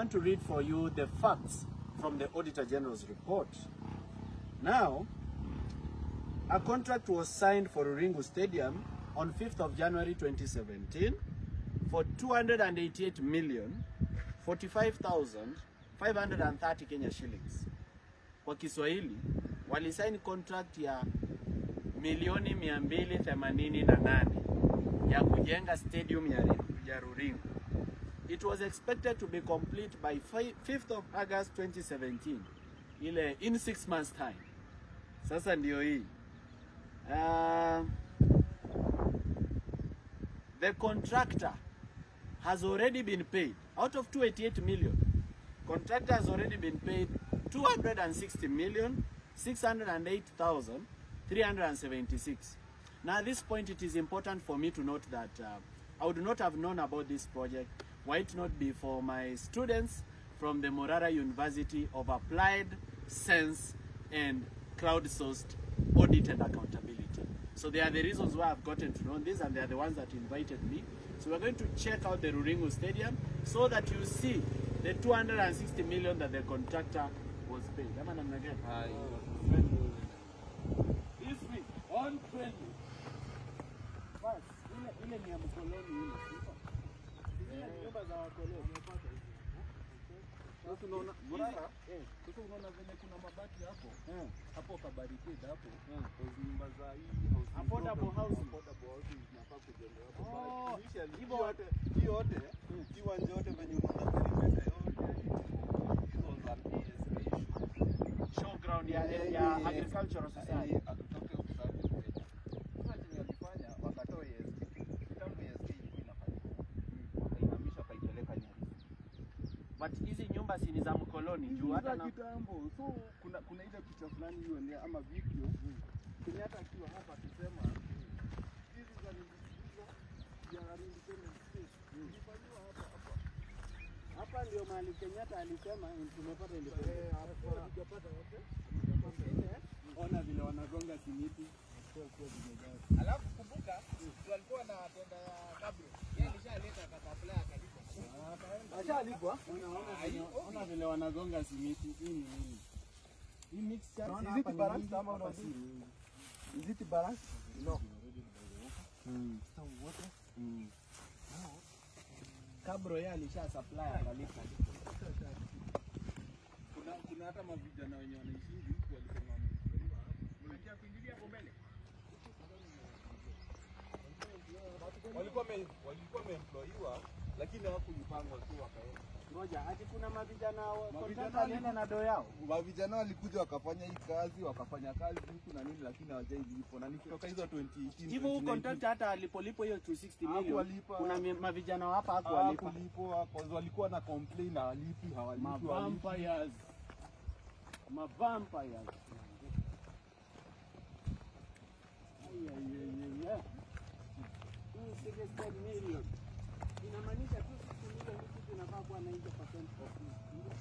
want to read for you the facts from the Auditor General's report. Now, a contract was signed for Ruringu Stadium on 5th of January 2017 for 288 million 45,530 Kenya shillings. Kwa Kiswahili walisaini contract ya milioni 288 ya kujenga stadium ya, ya Ruringu. It was expected to be complete by 5th of August 2017, ile in six months time. Sasa ndio hii uh, the contractor has already been paid out of 288 million. Contractor has already been paid 260 million 608,376. Now, at this point, it is important for me to note that uh, I would not have known about this project were it not be for my students from the Morara University of Applied Sense and Crowdsourced Audit and Accountability. So they are the reasons why I've gotten to know this, and they are the ones that invited me. So we're going to check out the Ruringu Stadium so that you see the 260 million that the contractor was paid. Ama namna gani? This week on 20. Bas, ile ile ni ya mkoloni ile. Zile ni nyumba za wakoloni. Sasa unaona Morara, Eh, sasa unaona venye kuna mabati hapo eh. hapo kabarikade hapo Mm. Those nyumba za hii housing Affordable program, housing. affordable housing zinafaa kujengewa hapo. Oh, But initially, hivyo- hii yote hii yote hii uwanja yote venye unaona perimeter yote it was an ASA issue. Showground ya, Eh, ya eh, Agricultural eh, Society. hatutoke usafi Kenya. Sasa chenye walifanya wakatoa ASK. Kitambo ASK ilikuwa inafanyika. Wakaihamisha wakaipeleka Nyeri. But hizi nyumba si ni za mkoloni juu hata Za na kitambo. So kuna kuna ile picha fulani hiyo ndio ama video Kenyatta akiwa hapa akisema hizi za nilizo ya independence state zilifanyiwa hapa hapa. hapa ndio mahali Kenyatta alisema tumepata Eh, hapa hatujapata wote. Ona vile wanagonga simiti. Alafu kumbuka walikuwa na tenda ya kabro. Yeye alishaleta akasapla akalipa. Ashalipwa. Ona vile wanagonga simiti. Hii ni nini? hii mixture Naona is it hapa ni balanced mingi, ama hapa unajua? si- Is it balanced? No. Mm. Mm. Kabro yeye alisha supply akalipa. Kuna kuna hata mavijana wenye wanaishi hivi huku walisema wameingia hapa. Unataka kuingilia hapo mbele? walikuwa wame- walikuwa wameemployiwa lakini hawakulipangwa tu wakaenda. Ngoja, ati kuna mavijana wa- Mavijana contractor alienda na doo yao. Mavijana walikuja wakafanya hii kazi wakafanya kazi huku na nini, lakini hawajailipwa na nikitoka hizo 2018 Hivyo huyu 2019, contractor hata alipolipo hiyo 260 million Hakuwalipa. kuna mi- mavijana wa hapa hakuwalipa. hawakulipwa cause walikuwa na complain hawalipi hawalipi hawalipi. Mavampires. Mavampires. Ay, ay, ay, ay, ay. Hii 60 million. Inamaanisha 260 million hii kitu inafaa kuwa 90% of it.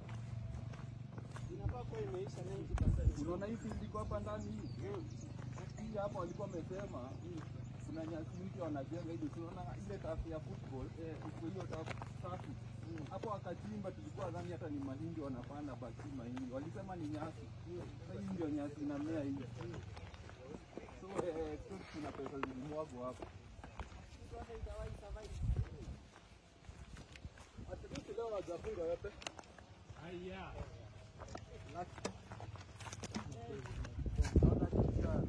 Inafaa kuwa imeisha 90%. Unaona hii field iko hapa ndani hii hii hapa walikuwa wamesema kuna nyasi mpya wanajenga hivi, tunaona ile tafu ya football eh, iko hiyo tafu safi hapo wakachimba, tulikuwa dhani hata ni mahindi wanapanda, basi mahindi walisema ni nyasi. Sasa hii ndio nyasi inamea hii, so eh, tu kuna pesa zilimwagwa hapo. At least leo hawajafunga yote. Naona kisha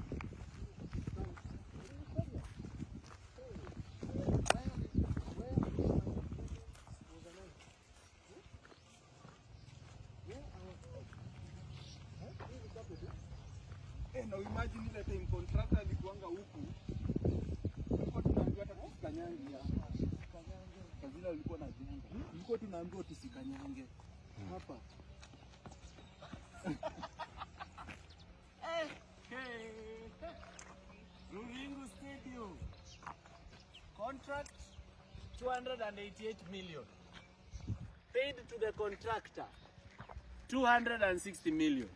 Eh, na imagine ile time contractor alikuanga huku. Tulikuwa tunaambiwa hata tusikanyange hapa. Kwa vile walikuwa na jenga. Tulikuwa tunaambiwa tusikanyange hapa. Ruringu Stadium. Contract 288 million. Paid to the contractor 260 million.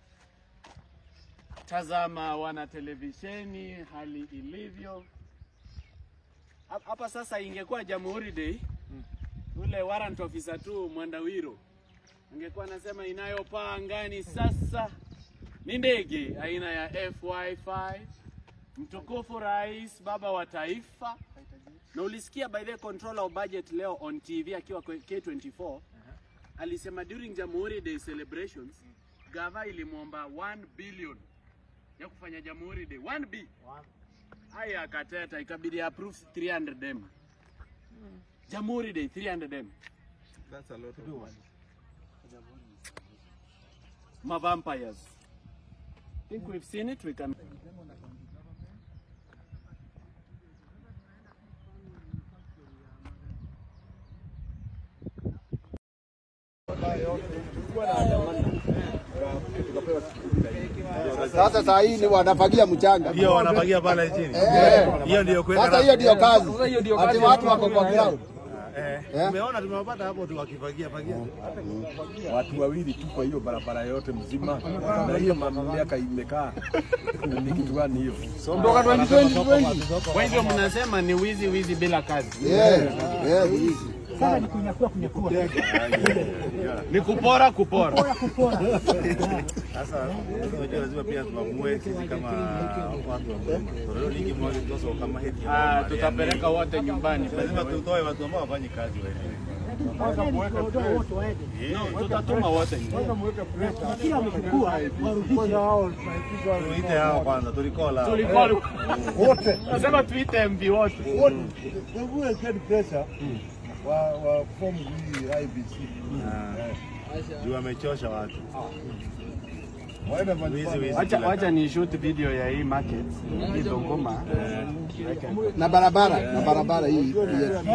Tazama wana televisheni hali ilivyo. Hap- Hapa sasa ingekuwa Jamhuri Day ule warrant officer tu Mwandawiro angekuwa anasema inayopaa angani sasa ni ndege aina ya FY5 mtukufu rais baba wa taifa na ulisikia by the controller of budget leo on TV akiwa kwa K24 alisema during Jamhuri Day celebrations gava ilimwomba 1 billion ya kufanya Jamhuri Day 1 b haya akateta ikabidi approve 300 m Jamhuri Day 300 m That's a lot of money. ma vampires think we've seen it we can Sasa saa hii ni wanafagia mchanga. hiyo wanapagia pale chini. Eh. Hiyo ndio kwenda. Sasa hiyo ndio kazi. Ati watu wako kwa ground. Eh. Eh. Tumeona tumewapata hapo tu wakifagia fagia. Watu wawili tu kwa hiyo barabara yote mzima, na hiyo miaka imekaa ni kitu gani hiyo? Ondoka 2020. kwa hivyo mnasema ni wizi wizi bila kazi Eh, eh, hizi. ni kupora kupora Sasa unajua lazima pia tuamue sisi kama watu wa mlima. Toleo lingi moja tutoso kama heti. ah, tutapeleka wote nyumbani Lazima tutoe watu ambao wafanye kazi wenyewe. no, tutatuma wote Tuite hao kwanza tulikola. tulikuwa wote nasema tuite MV wote wa wa form hii IBC. Juu wamechosha watu. Wizi wizi. Wacha, kila wacha ni shoot video ya hii market hii Dongoma. Na barabara, na barabara hii. hii.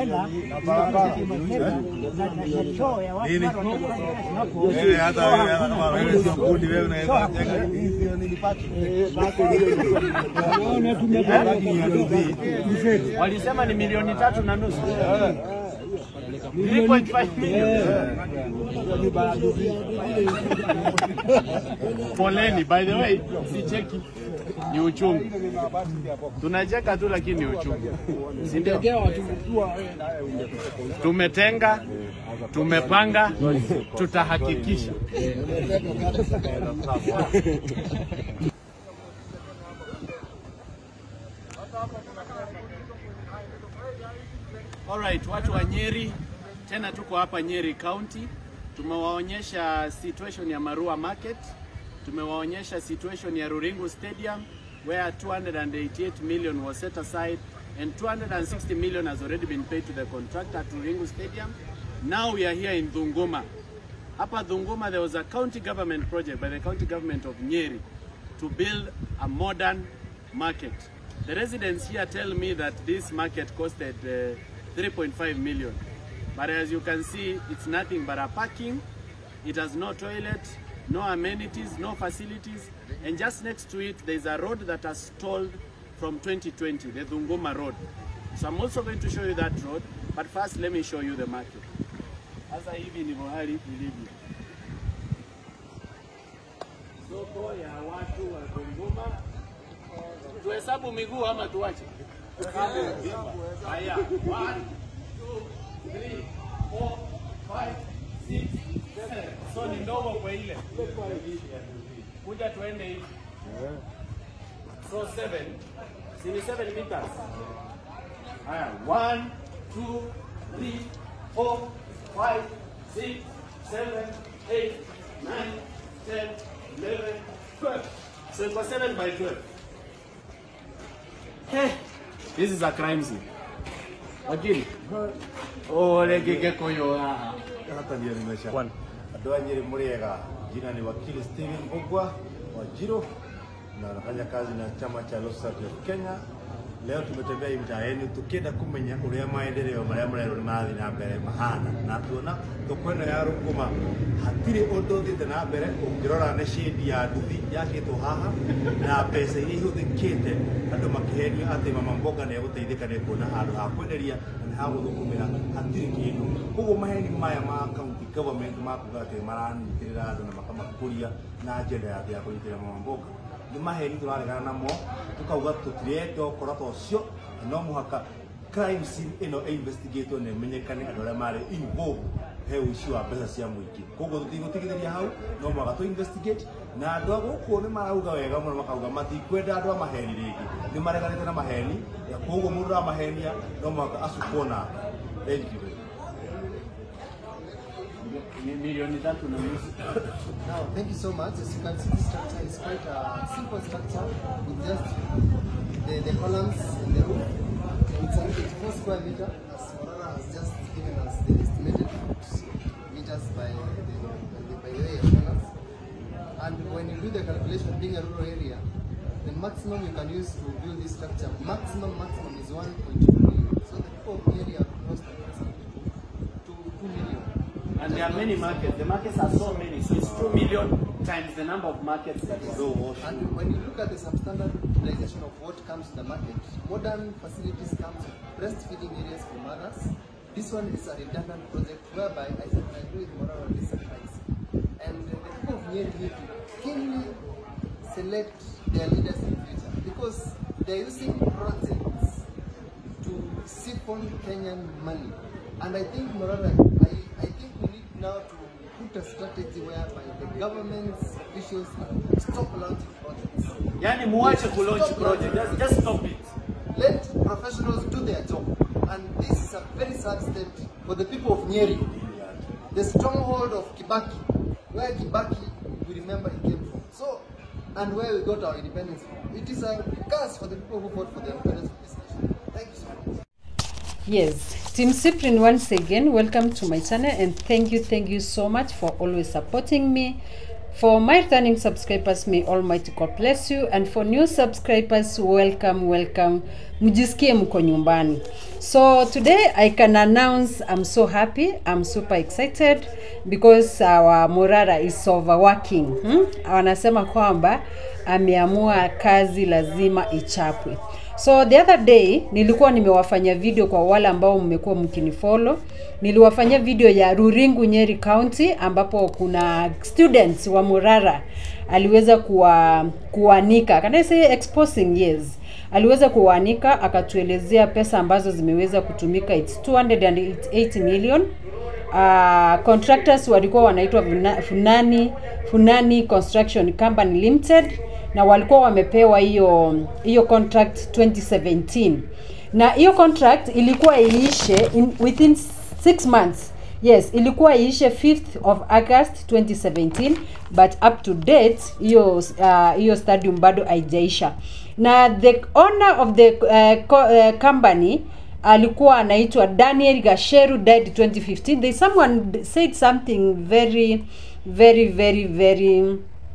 Nini? Wewe hata wewe hata kama wewe sio fundi wewe unaweza jenga hiyo nilipata. Walisema ni milioni tatu na nusu 3.5 million. Poleni, by the way, si cheki ni uchungu. Tunacheka tu lakini ni uchungu. Si ndio? Tumetenga, tumepanga, tutahakikisha. Alright, watu wa Nyeri, tena tuko hapa Nyeri County. Tumewaonyesha situation ya Marua Market, tumewaonyesha situation ya Ruringu Stadium where 288 million was set aside and 260 million has already been paid to the contractor at Ruringu Stadium. Now we are here in Dhunguma. Hapa Dhunguma there was a county government project by the county government of Nyeri to build a modern market. The residents here tell me that this market costed uh, 3.5 million. But as you can see, it's nothing but a parking. It has no toilet, no amenities, no facilities. And just next to it, there's a road that has stalled from 2020, the Dhunguma Road. So I'm also going to show you that road. But first, let me show you the market. Sasa hivi ndivyo hali ilivyo. Soko ya watu wa Dhunguma. Tuhesabu miguu ama tuache? Haya, one, two, three, four, five, six, seven. So ni ndogo kwa ile. Kuja tuende hivi. So seven. Si ni seven meters. Haya, one, two, three, four, five, six, seven, eight, nine, ten, eleven, twelve. So iko seven by twelve. Hey, this is a crime scene. Wakili. Ole gege koyo haha. hata ndio nimesha andå a nyä rä må rä ega jina ni wakili Steven Ogwa wa Jiro na anafanya kazi na chama cha Law Society of Kenya. Leo tumetembea hii mtaa yenu tukienda kumenya uria maendeleo maria marerwo nĩ marathi na mbere mahana na tuona thoko ĩno ya Rũngũma hatirĩ ũndũ ũthiĩte na mbere ũngĩrora nĩ shade ya nduthi yakĩtwo haha na mbeca iria ihũthĩkĩte andũ makĩhenio atĩ mama mboga nĩ egũteithĩka nĩ kuona handũ ha kwenderia na nĩ ha gũthũkũmĩra hatirĩ kĩndũ koguo maheni maya ma county government ma kuga atĩ maranyitĩrĩra andũ na makamakũria na njĩra ya ya kũnyitĩrĩra mama mboga nĩ maheni tũraregana namo tũkauga tũtirenda ũkora ta ũcio na no mũhaka crime scene ĩno ĩinvestigatwo na ĩmenyekane andũ arĩa marĩ involved he ũici wa mbeca cia mũingĩ koguo tũtigũtigithĩria hau no mwaka tũ investigate na andũ a gũkũ nĩ marauga wega mũno makauga matikwenda andũ a maheni rĩngĩ nĩ mareganĩte na maheni na koguo mũndũ ũramahenia no mwaka acukwo na thank you Mi- milioni tatu na nusu Now, thank you so much. As you can see, this structure is quite a simple structure with just the, the columns and the roof. It's an 84 square meter, as Morana has just given us the estimated foot meters by the, by the, by the way of columns. And when you do the calculation, being a rural area, the maximum you can use to build this structure, maximum, maximum is 1.2 million. So the people of the area have lost to 2 million. and there are many markets the markets are so many so it's two million times the number of markets that is And when you look at the substandard utilization of what comes to the market, modern facilities come with breastfeeding areas for mothers. This one is a redundant project whereby I, I agree with Morara on this advice. And uh, the people of Nyeri need to keenly select their leaders in the future because they're using projects to siphon Kenyan money. And I think, Morara, I, I think we need now to put a strategy whereby the government's officials stop launching projects. yani muache kulaunch project just, just stop it Let professionals do their job. And this is a very sad state for the people of Nyeri, the stronghold of Kibaki, where Kibaki, we remember he came from. So, and where we got our independence from. It is a curse for the people who fought for the independence of this nation. Thank you so much. Yes, Team Cyprian, once again, welcome to my channel and thank you, thank you so much for always supporting me. For my returning subscribers, may Almighty God bless you. And for new subscribers, welcome, welcome. Mjisikie mko nyumbani. So today I can announce I'm so happy, I'm super excited because our Morara is overworking. Hmm? Wanasema kwamba ameamua kazi lazima ichapwe. So the other day nilikuwa nimewafanya video kwa wale ambao mmekuwa mkinifollow. Niliwafanyia video ya Ruringu Nyeri County ambapo kuna students wa Murara aliweza kuwa, kuanika. Can I say exposing? Yes. Aliweza kuanika akatuelezea pesa ambazo zimeweza kutumika it's 280 million. Uh, contractors walikuwa wanaitwa Funa- Funani Funani Construction Company Limited na walikuwa wamepewa hiyo hiyo contract 2017 na hiyo contract ilikuwa iishe in, within 6 months yes ilikuwa iishe 5th of august 2017 but up to date hiyo uh, hiyo stadium bado haijaisha na the owner of the uh, co, uh, company alikuwa anaitwa daniel gasheru died 2015 there someone said something very very very very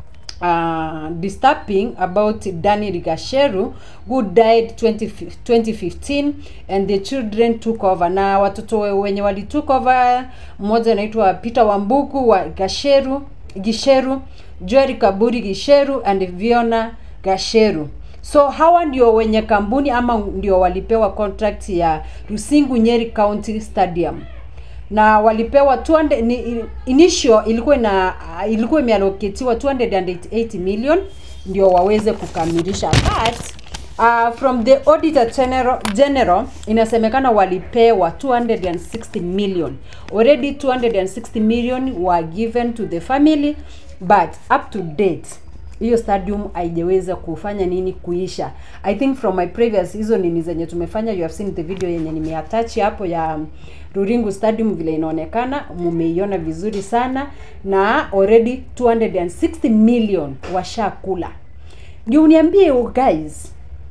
uh, disturbing about Daniel Gasheru who died 20, 2015 and the children took over na watoto wenye wali took over mmoja anaitwa Peter Wambuku wa Gasheru Gisheru Joel Kaburi Gisheru and Viona Gasheru so hawa ndio wenye kampuni ama ndio walipewa contract ya Rusingu Nyeri County Stadium na walipewa 200 ni, initial ilikuwa ina ilikuwa imeallocatiwa 280 million ndio waweze kukamilisha but uh, from the auditor general, general inasemekana walipewa 260 million already 260 million were given to the family but up to date hiyo stadium haijaweza kufanya nini kuisha i think from my previous hizo nini zenye tumefanya you have seen the video yenye nimeattach hapo ya ruringu stadium vile inaonekana mumeiona vizuri sana na already 260 million washakula ndio uniambie you guys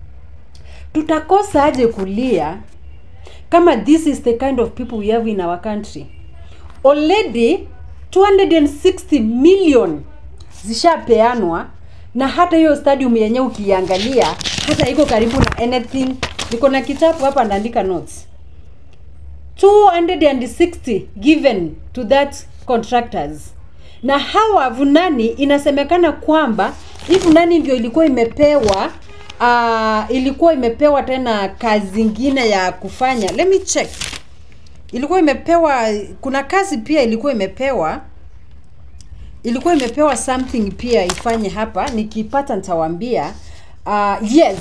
tutakosa aje kulia kama this is the kind of people we have in our country already 260 million zishapeanwa na hata hiyo stadium yenye ukiangalia hata iko karibu na anything niko na kitabu hapa naandika notes 260 given to that contractors na hawa vunani inasemekana kwamba hii vunani ndio ilikuwa imepewa uh, ilikuwa imepewa tena kazi ingine ya kufanya let me check ilikuwa imepewa kuna kazi pia ilikuwa imepewa ilikuwa imepewa something pia ifanye hapa nikipata nitawaambia uh, yes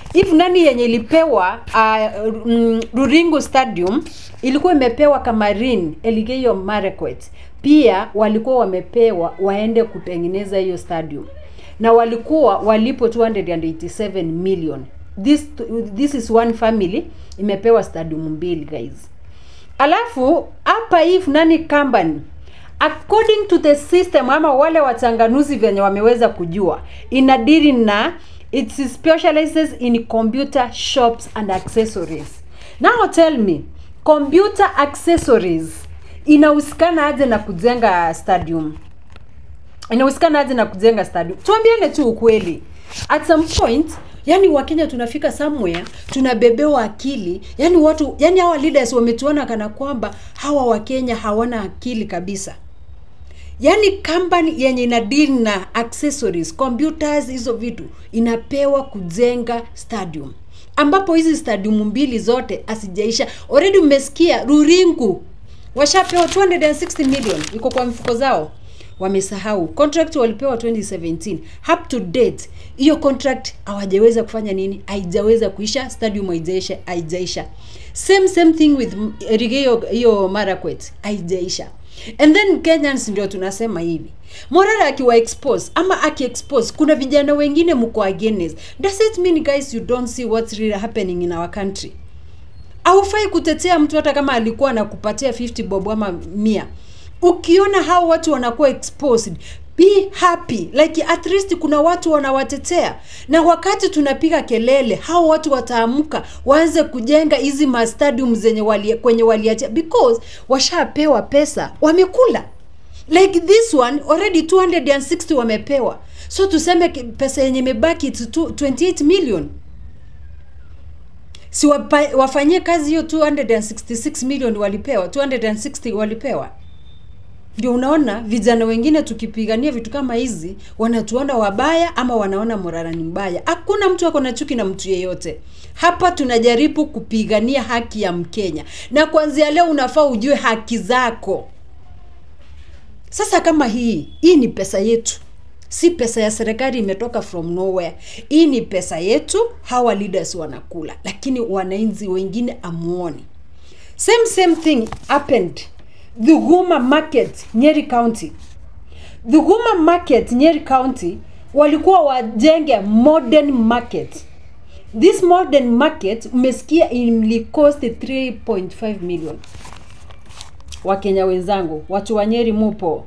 if nani yenye ilipewa uh, mm, Ruringu Stadium ilikuwa imepewa Kamarin Elgeyo Marakwet, pia walikuwa wamepewa waende kutengeneza hiyo stadium na walikuwa walipo 287 million. This, this is one family imepewa stadium mbili guys. Alafu hapa if nani company according to the system ama wale wachanganuzi venye wameweza kujua inadiri na it specializes in computer shops and accessories now tell me computer accessories inahusikana aje na kujenga stadium inahusikana aje na kujenga stadium tuambiane tu ukweli at some point yani wakenya tunafika somewhere tunabebewa akili yani watu yani hawa leaders wametuona kana kwamba hawa wakenya hawana akili kabisa yani company yenye ina deal na accessories computers hizo vitu inapewa kujenga stadium ambapo hizi stadium mbili zote asijaisha already umesikia ruringu washapewa 260 million iko kwa mfuko zao wamesahau contract walipewa 2017 up to date hiyo contract hawajaweza kufanya nini haijaweza kuisha stadium haijaisha haijaisha same same thing with Elgeyo hiyo Marakwet haijaisha and then Kenyans ndio tunasema hivi Morara akiwa expose ama aki expose kuna vijana wengine mko against does it mean guys you don't see what's really happening in our country haufai kutetea mtu hata kama alikuwa anakupatia 50 bob ama mia ukiona hao watu wanakuwa exposed be happy like at least kuna watu wanawatetea na wakati tunapiga kelele hao watu wataamka waanze kujenga hizi mastadium zenye wali, kwenye waliachia because washapewa pesa wamekula like this one already 260 wamepewa so tuseme ki- pesa yenye imebaki it's two- 28 million si wapa, wafanyie kazi hiyo 266 million walipewa 260 walipewa ndio unaona vijana wengine tukipigania vitu kama hizi wanatuona wabaya ama wanaona morara ni mbaya hakuna mtu ako na chuki na mtu yeyote hapa tunajaribu kupigania haki ya mkenya na kuanzia leo unafaa ujue haki zako sasa kama hii hii ni pesa yetu si pesa ya serikali imetoka from nowhere hii ni pesa yetu hawa leaders wanakula lakini wananchi wengine amuoni same same thing happened dhuguma market nyeri county dhuguma market nyeri county walikuwa wajenge modern market this modern market umesikia ilikost 3.5 million wakenya wenzangu watu wa nyeri mupo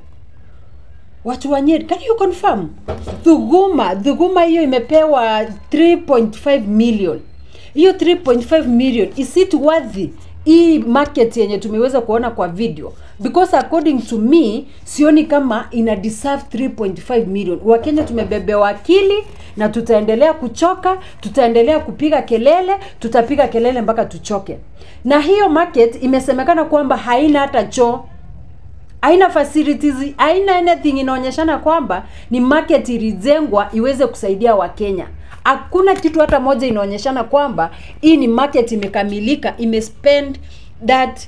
watu wa nyeri can you confirm dhuguma dhuguma hiyo imepewa 3.5 million hiyo 3.5 million is it worthy hii market yenye tumeweza kuona kwa video because according to me sioni kama ina deserve 3.5 million wakenya tumebebewa akili na tutaendelea kuchoka tutaendelea kupiga kelele tutapiga kelele mpaka tuchoke na hiyo market imesemekana kwamba haina hata choo haina facilities haina anything inaonyeshana kwamba ni market ilijengwa iweze kusaidia wakenya hakuna kitu hata moja inaonyeshana kwamba hii ni market imekamilika imespend that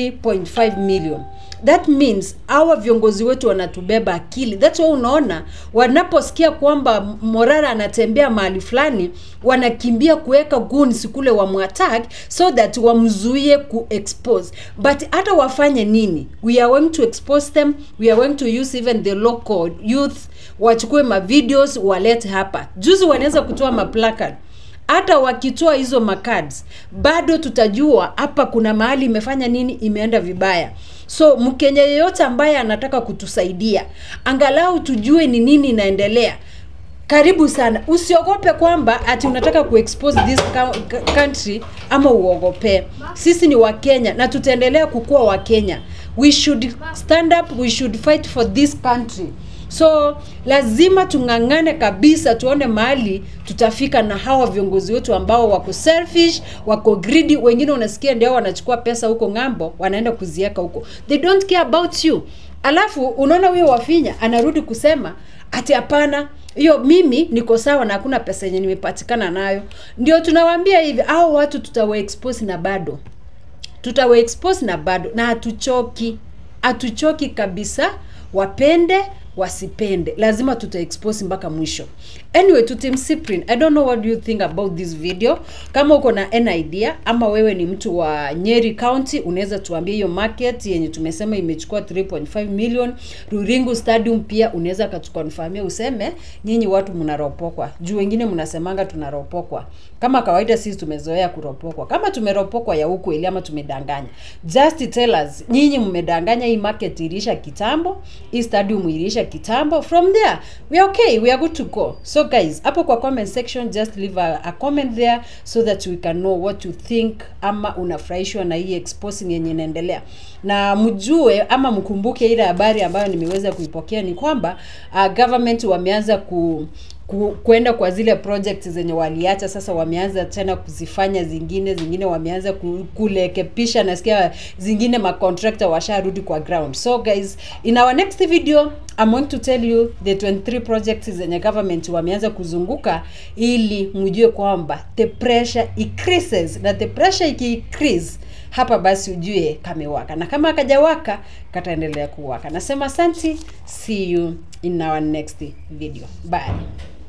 3.5 million that means hawa viongozi wetu wanatubeba akili thats why unaona wanaposikia kwamba morara anatembea mahali fulani wanakimbia kuweka guns kule wamwattack so that wamzuie kuexpose but hata wafanye nini we are going to expose them we are going to use even the local youth wachukue mavideos walete hapa juzi wanaweza kutoa maplakad hata wakitoa hizo macards bado tutajua hapa kuna mahali imefanya nini imeenda vibaya so mkenya yeyote ambaye anataka kutusaidia angalau tujue ni nini inaendelea karibu sana usiogope kwamba ati unataka kuexpose this cou- country ama uogopee sisi ni wakenya na tutaendelea kukuwa wakenya we should stand up we should fight for this country so lazima tung'ang'ane kabisa tuone mahali tutafika na hawa viongozi wetu ambao wako selfish wako greedy wengine unasikia ndio wanachukua pesa huko ng'ambo wanaenda kuziweka huko they don't care about you alafu unaona huyo wafinya anarudi kusema ati hapana hiyo mimi niko sawa na hakuna pesa yenye nimepatikana nayo ndio tunawaambia hivi au watu tutawaexpose na bado tutawaexpose na bado na hatuchoki hatuchoki kabisa wapende wasipende lazima tuta expose mpaka mwisho anyway to team Cyprian, i don't know what do you think about this video kama uko na an idea ama wewe ni mtu wa nyeri county unaweza tuambia hiyo market yenye tumesema imechukua 3.5 million ruringu stadium pia unaweza katukonfamia useme nyinyi watu mnaropokwa juu wengine mnasemanga tunaropokwa kama kawaida sisi tumezoea kuropokwa kama tumeropokwa ya huku ili ama tumedanganya just tell us nyinyi mmedanganya hii market iliisha kitambo hii stadium iliisha kitambo from there we are okay we are good to go so guys hapo kwa comment section just leave a, a comment there so that we can know what you think ama unafurahishwa na hii exposing yenye inaendelea na mjue ama mkumbuke ile habari ambayo nimeweza kuipokea ni kwamba uh, government wameanza ku ku, kuenda kwa zile project zenye waliacha sasa wameanza tena kuzifanya zingine zingine wameanza ku, kulekepisha nasikia zingine macontractor washarudi kwa ground so guys in our next video I'm going to tell you the 23 projects zenye government wameanza kuzunguka ili mjue kwamba the pressure increases na the pressure iki-increase hapa basi ujue kamewaka na kama akajawaka kataendelea kuwaka nasema asanti see you in our next video bye